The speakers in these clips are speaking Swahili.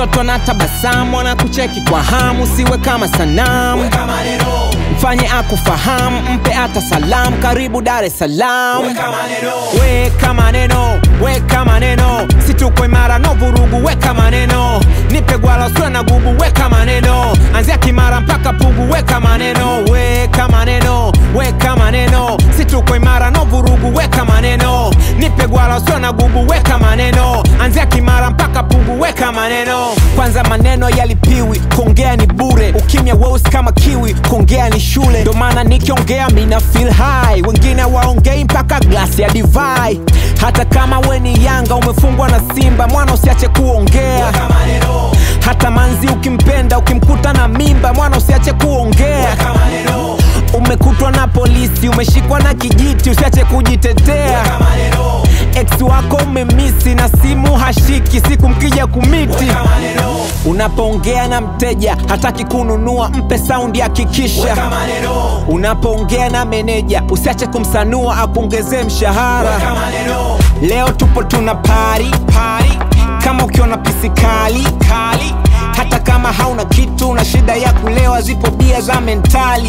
watoto na tabasamu wanakucheki kwa hamu siwe kama sanamu weka maneno mfanye akufahamu mpe hata salamu karibu dar es salaam weka maneno weka maneno weka maneno situko imara no vurugu weka maneno nipe gwala usiwe na gubu weka maneno anzia kimara mpaka pugu weka maneno weka maneno weka maneno situko imara no vurugu weka maneno nipe gwala usiwe na gubu weka maneno anzia kimara mpaka pugu weka maneno kwanza maneno yalipiwi kuongea ni bure ukimya weusi kama kiwi kuongea ni shule ndo maana nikiongea mina feel high wengine waongei mpaka glasi ya divai hata kama we ni yanga umefungwa na simba mwana usiache kuongea weka maneno hata manzi ukimpenda ukimkuta na mimba mwana usiache kuongea weka maneno umekutwa na polisi umeshikwa na kijiti usiache kujitetea weka maneno ex wako umemisi na simu hashiki siku mkija kumiti weka maneno unapoongea na mteja hataki kununua mpe saundi hakikisha weka maneno unapoongea na meneja usiache kumsanua akuongezee mshahara weka maneno leo tupo tuna pari pari kama ukiona pisi kali kali hata kama hauna kitu na shida ya kulewa zipo bia za mentali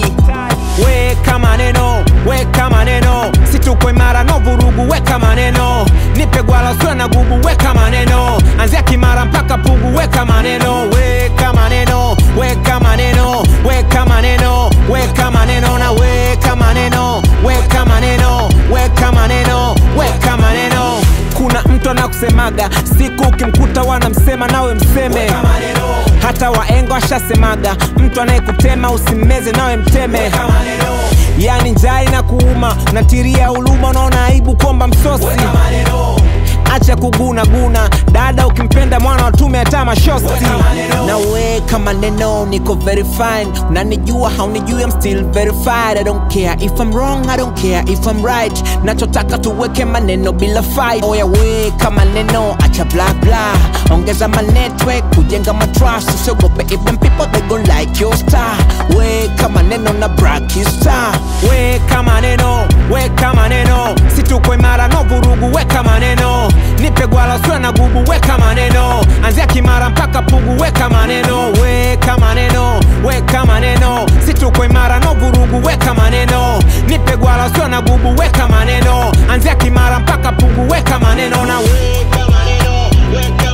weka maneno weka maneno situko imara no vurugu weka maneno nipe gwala usiwe na gubu weka maneno anzia kimara mpaka pugu weka maneno weka maneno weka maneno weka maneno weka maneno na weka maneno weka maneno weka maneno weka maneno kuna mtu anakusemaga siku ukimkuta wanamsema nawe mseme weka maneno hata waengo ashasemaga mtu anayekutema usimmeze nawe mteme weka maneno yani njai na kuuma unatiria huluma unaona aibu kwamba msosi weka maneno acha kuguna guna dada ukimpenda mwana watume hata mashosti Weka maneno. na weka maneno niko very fine unanijua haunijui I'm still verified I don't care if I'm wrong I don't care if I'm right nachotaka tuweke maneno bila fight oya weka maneno acha bla bla ongeza manetwork kujenga matrust usiogope even people they gon like your star weka maneno na brakista weka maneno weka maneno situko imara no vurugu weka maneno nipe gwala usiwe na gubu weka maneno anzia kimara mpaka pugu weka maneno weka maneno weka maneno situko imara no vurugu weka maneno nipe gwala usiwe na gubu weka maneno anzia kimara mpaka pugu weka maneno na weka maneno weka